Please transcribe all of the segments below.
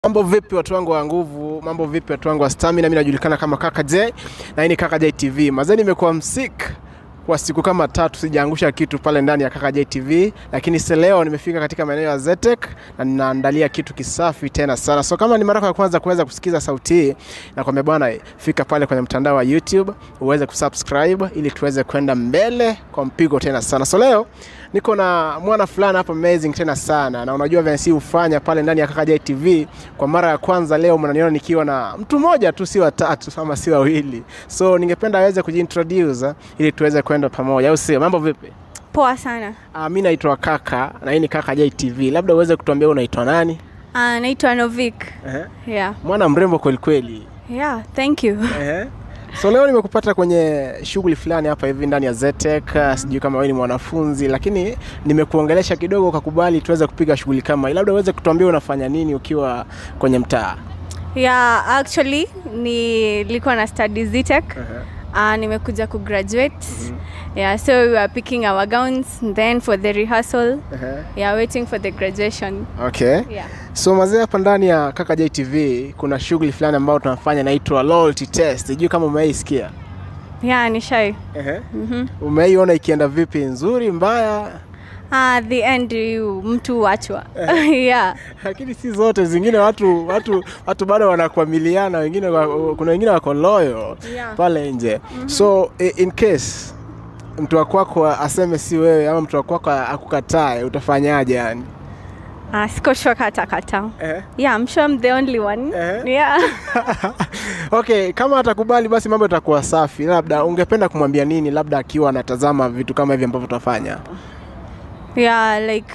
Mambo vipi watu wangu wa nguvu, mambo vipi watu wangu wa stamina. Mimi najulikana kama Kaka J na hii ni Kaka J TV. Mazee, nimekuwa msik kwa siku kama tatu, sijaangusha kitu pale ndani ya Kaka J TV, lakini si leo nimefika katika maeneo ya Zetek na ninaandalia kitu kisafi tena sana. So kama ni mara yako ya kwanza kuweza kusikiza sauti hii, nakwambia bwana, fika pale kwenye mtandao wa YouTube uweze kusubscribe ili tuweze kwenda mbele kwa mpigo tena sana. So leo niko na mwana fulani hapa amazing tena sana, na unajua vile si hufanya pale ndani ya Kaka J TV. Kwa mara ya kwanza leo mnaniona nikiwa na mtu mmoja tu, si watatu ama si wawili. So ningependa aweze kujiintroduce eh, ili tuweze kwenda pamoja, au sio? Mambo vipi? Poa sana. Uh, mi naitwa Kaka na hii ni Kaka J TV. Labda uweze kutuambia unaitwa nani? Uh, naitwa Novik. Ehe. Yeah. Mwana mrembo kweli kweli. Yeah, thank you. Ehe. So leo nimekupata kwenye shughuli fulani hapa hivi ndani ya Zetek. Uh, Sijui kama wewe ni mwanafunzi, lakini nimekuongelesha kidogo ukakubali tuweze kupiga shughuli kama hii. Labda uweze kutuambia unafanya nini ukiwa kwenye mtaa? Yeah, actually nilikuwa na study ZTech. Uh, nimekuja kugraduate. Yeah, so we were picking our gowns and then for the rehearsal. Ehe. Yeah, waiting for the graduation. Okay. Yeah. So mazee, hapa ndani ya Kaka J TV kuna shughuli fulani ambayo tunafanya inaitwa loyalty test. Sijui kama umeisikia. Yeah, ni shy. Ehe. Umeiona ikienda vipi? Nzuri, mbaya? Ah, the end you mtu wachwa. yeah. lakini si zote, zingine watu watu watu bado wanakuamiliana, wengine wa- kuna wengine wako loyal Yeah. pale nje. So i- in case mtu wa kwako aseme si wewe ama mtu wa kwako akukatae, utafanyaje yani? Ah, siko sure kata kata. Eh? Yeah, I'm sure I'm the only one. Eh? Yeah. Okay, kama atakubali basi mambo yatakuwa safi. Labda ungependa kumwambia nini, labda akiwa anatazama vitu kama hivi ambavyo tutafanya? yeah like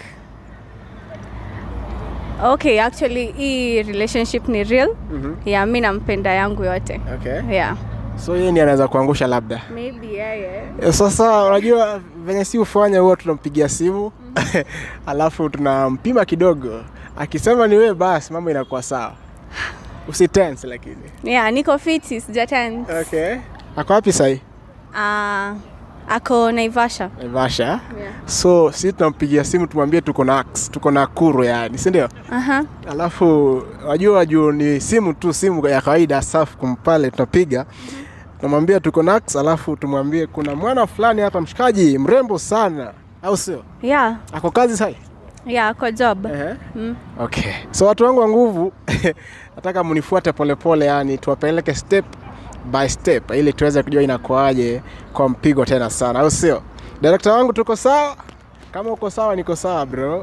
okay actually hii relationship ni real yeah mi nampenda yangu yote Okay. yeah So yeye ndiye anaweza kuangusha labda. maybe yeah, yeah. Eh, Sasa unajua venye si ufanya huwa tunampigia simu alafu tunampima kidogo, akisema ni wewe basi mambo inakuwa sawa, usitense lakini. yeah niko fiti sijaten Okay. Ako wapi sahi? uh, ako naivasha Naivasha. yeah. So si tunampigia simu tumwambie tuko na ax, tuko na kuru yani, si ndio? uh-huh. Alafu wajua juu ni simu tu, simu ya kawaida safu kumpale tunapiga tunamwambia tuko na ax, alafu tumwambie kuna mwana fulani hapa mshikaji mrembo sana, au sio? yeah Ako kazi sahi? yeah ako job Ehe. mm. Okay. So watu wangu wa nguvu nataka mnifuate polepole, yani tuwapeleke step by step ili tuweze kujua inakuaje kwa mpigo tena sana, au sio? Director wangu tuko sawa? Kama uko sawa, niko sawa bro.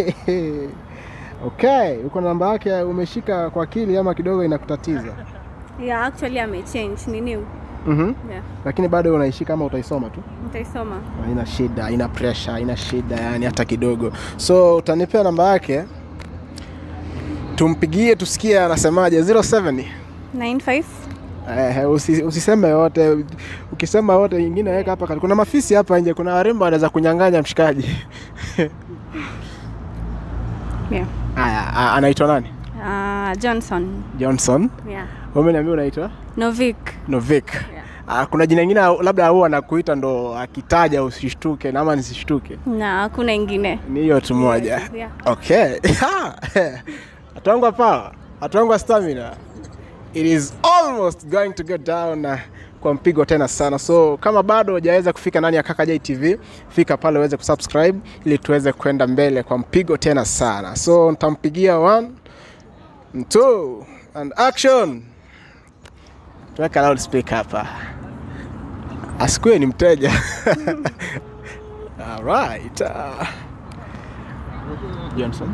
Okay, uko na namba yake umeshika kwa akili ama kidogo inakutatiza? yeah actually amechange ni new Mhm. yeah Lakini bado unaishika ama utaisoma tu? nitaisoma Haina shida, haina pressure, haina shida yani hata kidogo. So utanipea namba yake tumpigie tusikie anasemaje 07 95 Eh, usi, usiseme yote. Ukisema yote ingine weka hapa. kati- Kuna mafisi hapa nje, kuna warembo wanaweza kunyang'anya mshikaji. yeah Haya, a- anaitwa nani? uh, johnson Johnson. yeah Wewe umeniambia unaitwa novik Novik. Ah, kuna jina ingine labda huwa anakuita ndo akitaja usishtuke na ama nisishtuke. na hakuna ingine Ni hiyo tu moja. yeah. Okay. Watu wangu wa power, watu wangu wa stamina. It is almost going to go down uh, kwa mpigo tena sana. So kama bado hujaweza kufika ndani ya Kaka J TV, fika pale uweze kusubscribe ili tuweze kwenda mbele kwa mpigo tena sana. So nitampigia one, two and action. Tuweka loudspeaker hapa. Asikue ni mteja. All right. Uh, Johnson.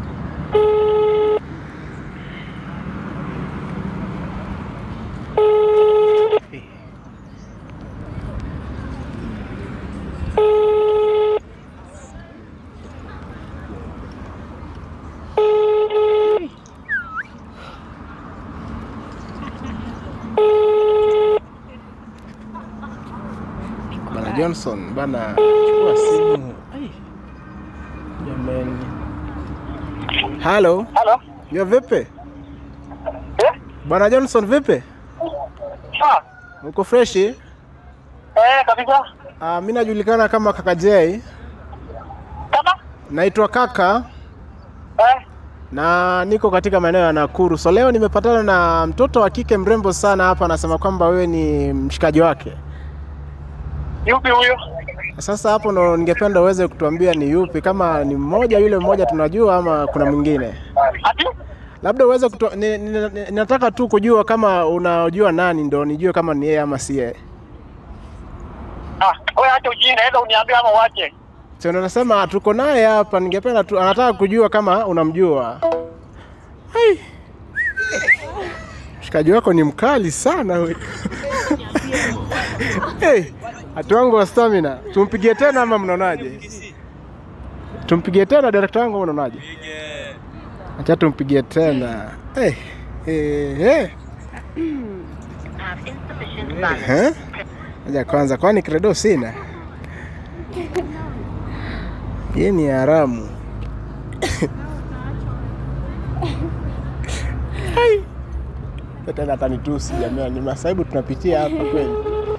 Bana Johnson, bana chukua simu. Ai. Jamani. Halo. Halo. Yo vipi? Eh? Bwana Johnson vipi? Ah, Uko freshi? eh, kabisa. Uh, mi najulikana kama Kaka J. Kama? Naitwa Kaka. Eh, na niko katika maeneo ya Nakuru. So leo nimepatana na mtoto wa kike mrembo sana hapa, anasema kwamba wewe ni mshikaji wake. Yupi huyo? Sasa hapo ndo ningependa uweze kutuambia ni yupi, kama ni mmoja yule mmoja tunajua ama kuna mwingine, Ati? labda uweze kutu... ni, ni, ni, nataka tu kujua kama unajua nani, ndo nijue kama ni yeye ama si yeye. Ah, wewe acha ujinga, enda uniambie ama uache. Sio, ndo nasema tuko naye hapa, ningependa tu, anataka kujua kama unamjua. Hai. Mshikaji wako ni mkali sana huyu. hey, hatu wangu wa stamina, tumpigie tena ama mnaonaje? Tumpigie tena director wangu, ama mnaonaje? Acha tumpigie tena. Hey, hey, hey. Eh? Aja kwanza, kwani credo sina? Ye ni haramu. Hai. Tena atanitusi jamani, ni masaibu tunapitia hapa kweli.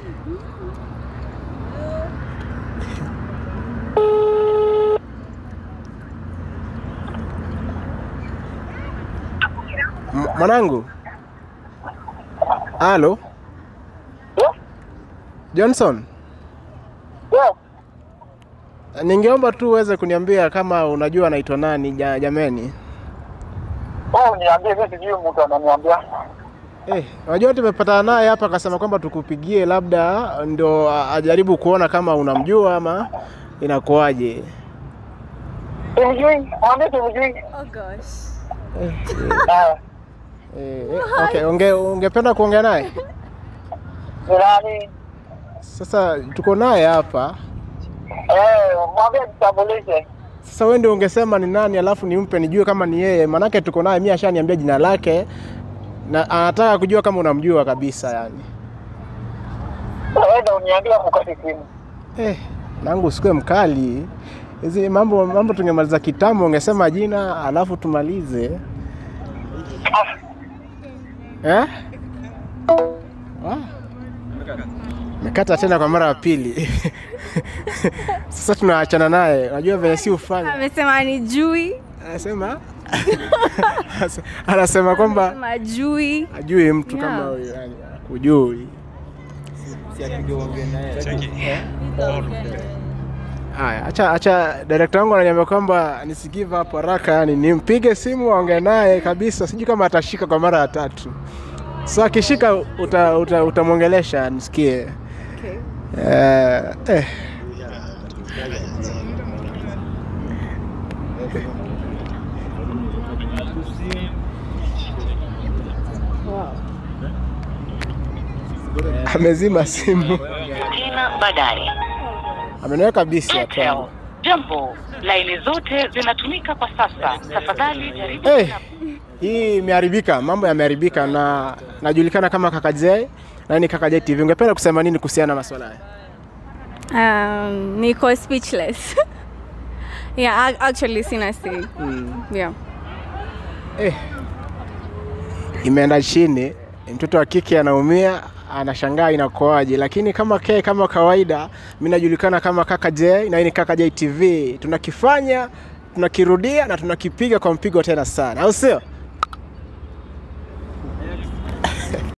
M- Mwanangu, halo Eh? Johnson, Wewe, ningeomba tu uweze kuniambia kama unajua anaitwa nani ja, jameni. wewe uniambie, mimi sijui mtu ananiambia. Eh, unajua tumepatana naye hapa akasema kwamba tukupigie labda ndo a- ajaribu kuona kama unamjua ama inakuwaje. Simjui, mwambie simjui. Oh gosh. Eh, Ah, eh, eh, okay, unge, ungependa kuongea naye? ni nani? Sasa tuko naye hapa. Eh, mwambie jitambulishe. Sasa wewe ndio ungesema ni nani alafu nimpe nijue kama ni yeye. Manake tuko naye, mimi ashaniambia jina lake na anataka kujua kama unamjua kabisa yani. Wewe enda uniambie mkati simu. Eh, nangu usikue mkali. Hizi mambo mambo tungemaliza kitambo, ungesema jina alafu tumalize. Eh? Wa? Mekata tena kwa mara ya pili. Sasa tunaachana naye. Unajua venye si ufanya. Amesema ni jui. Anasema anasema kwamba Amesema jui. ajui mtu Yeah. kama huyo yani kujui. Haya, acha acha director wangu ananiambia kwamba nisigive hapo haraka, yani nimpige simu aongee naye kabisa, sijui kama atashika kwa mara ya tatu. So akishika uta, uta, utamwongelesha nisikie. Okay. Eh, eh. Amezima simu, tena baadaye. ameniweka bisi Airtel. hapa. Jambo, laini zote zinatumika kwa sasa. Tafadhali jaribu Hey, tena hii imeharibika, mambo yameharibika na najulikana kama Kaka J na hii ni Kaka J TV. Ungependa kusema nini kuhusiana na masuala haya? Um, niko speechless. yeah, ac- actually sina say. Yeah. Eh, imeenda chini, mtoto wa kike anaumia, anashangaa inakoaje, lakini kama ke kama kawaida, mimi najulikana kama Kaka J na hii ni Kaka J TV. Tunakifanya, tunakirudia na tunakipiga kwa mpigo tena sana, au sio?